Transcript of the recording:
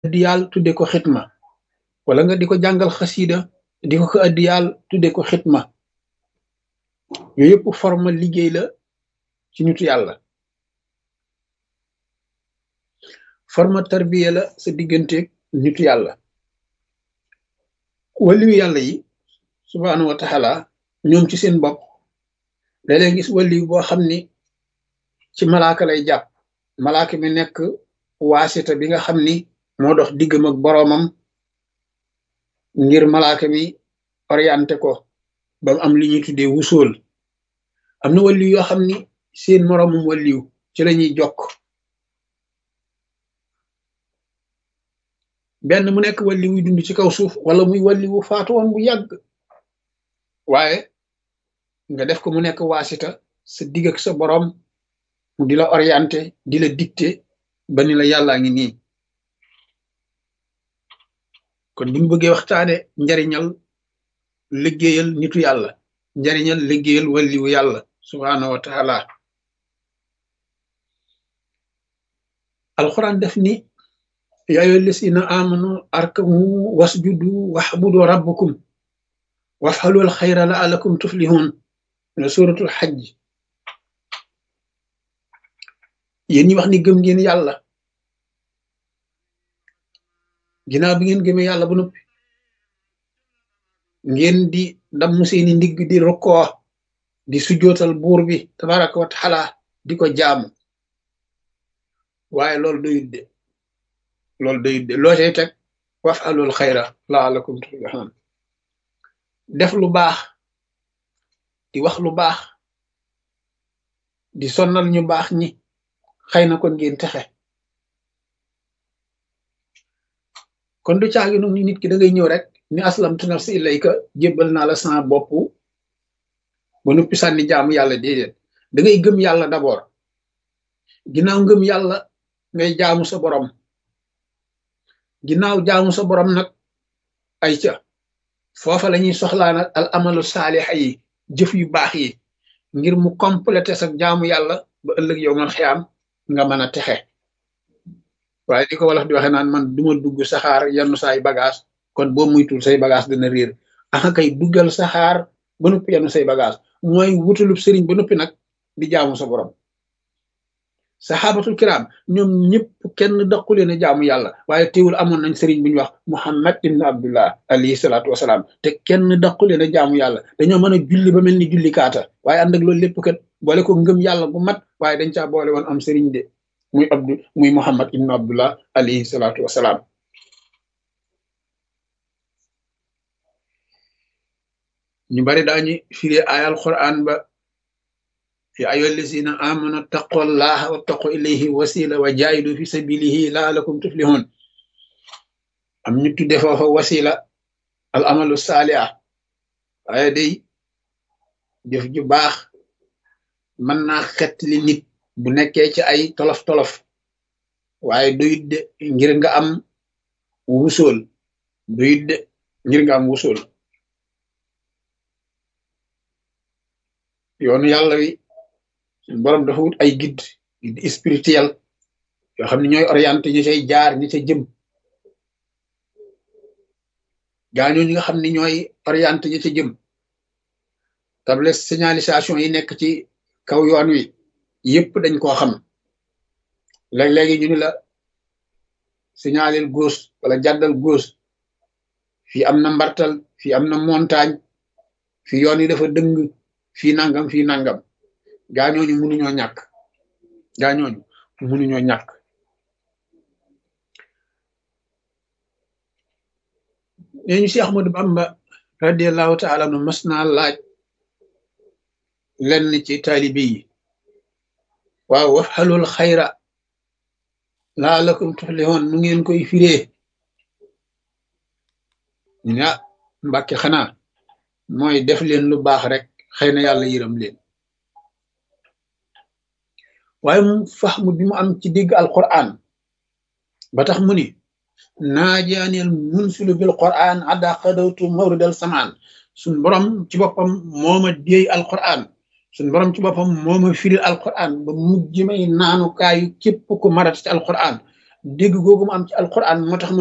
addiyaal tudde ko xitma wala nga di ko jàngal xasida di ko ko addiyaal tudde ko xitma yooyu yëpp forme liggéey la ci nitu yàlla forme tarbiya la sa digganteeg nitu yàlla waliyu yàlla yi subhaanahu wa taala ñoom ci seen bopp léeg-léeg gis waliyu boo xam ni ci malaaka lay jàpp malaaka mi nekk waasita bi nga xam ni moo dox diggam ak boroomam ngir malaaka mi orienté ko ba mu am li ñuy tuddee wusool am na waliyu yoo xam ni seen moroomum waliyu ci la ñuy jokk benn mu nekk waliyu wuy dund ci kaw suuf wala muy waliyu faatu woon bu yàgg waaye nga def ko mu nekk waasita sa digg ak sa boroom mu di la orienté di la dicté ba ni la yàllaa ngi nii kon bu ñu bëggee waxtaane njariñal liggéeyal nitu yàlla njariñal liggéeyal waliyu yàlla subhaanahu wa taala alquran def ni yaa ayyuha llazina amanu arkamu wasjudu waxbudu rabbakum wafxalul xayra laalakum tuflihun ne suratul xajj yéen ñi wax ni gëm ngeen yàlla ginnaaw bi ngeen gëmee yàlla ba noppi ngeen di damm seeni ndigg di rukkoo di sujjootal buur bi tabaraka wa taala di ko jaamu waaye loolu doyut de loolu doyut de loo tey teg wafalul xayra laalakum tuflihun def lu baax di wax lu baax di sonnal ñu baax ñi xëy na kon ngeen texe kon du caagi nu ni nit ki da ngay ñëw rek ni aslamtu nafsi ilayka jébbal naa la sama bopp ba noppi sànni jaamu yàlla déedéet da ngay gëm yàlla d'abord ginnaaw ngëm yàlla ngay jaamu sa borom ginnaaw jaamu sa borom nag ay ca foofa la ñuy soxlaa nag al amalu saalixa yi jëf yu baax yi ngir mu complété sa jaamu yàlla ba ëllëg yow man xiyaam nga mën a texe waaye di ko wolof di waxe naan man duma dugg saxaar yenn saay bagage kon boo muytul say bagage dana réer aka kay duggal saxaar ba noppi yenn say bagage mooy wutalub sëriñ ba noppi nag di jaamu sa borom saxaabatul kiram ñoom ñëpp kenn daqu leen a jaamu yàlla waaye teewul amoon nañ sëriñ bu ñu wax muhammad ibn abdullah alayhi salaatu wasalaam te kenn daqu leen a jaamu yàlla dañoo mën a julli ba mel ni julli kaata waaye ànd ak loolu lépp kat boole ko ngëm yàlla bu mat waaye dañ caa boole woon am sëriñ de muy abdu muy muhammad ibn abdullah alayhi salaatu wasalaam ñu bari daañu firi ayal quran ba ya ayyuha allazina amanu taqullaha wattaqu ilayhi wasila wa jaahidu fi sabilihi laalakum tuflihun am ñu tudde foofa wasila al amalu saaliha waaye day jëf ju baax mën naa xet li nit bu nekkee ci ay tolof-tolof waaye doyut de ngir nga am wusool doyut de ngir nga am wusool yoonu yàlla wi borom dafa wut ay guide guide spirituel yoo xam ne ñooy orienté ñu cay jaar ñi ca jëm gaañoo ñi nga xam ne ñooy orienté ñi ca jëm table signalisation yi nekk ci kaw yoon wi yëpp dañ koo xam léeg-léegi ñu ni la signalel gauche wala jàddal gauche fii am na mbartal fii am na montagne fii yoon yi dafa dëng fii nangam fii nangam gaañooñu mënuñoo ñàkk gaañooñu mënuñoo ñàkk nee ñu Cheikh Ahmadou Bamba radiallahu taala nu mas naa laaj lenn ci taalibe yi waaw wafxalul xayra laalakum tuflihun nu ngeen koy firee ñu ne ah mbàkke xanaa mooy def leen lu baax rek xëy na yàlla yërëm leen waaye mu fahmu bi mu am ci dégg alquran ba tax mu ni naajaaneel munsilu bil quran adda qadawtu mawridal samaan suñ borom ci boppam mooma déey alquran suñ borom ci boppam mooma firil alquran ba mujj may naanukaayu képp ku marat ci alquran dégg googu mu am ci alquran moo tax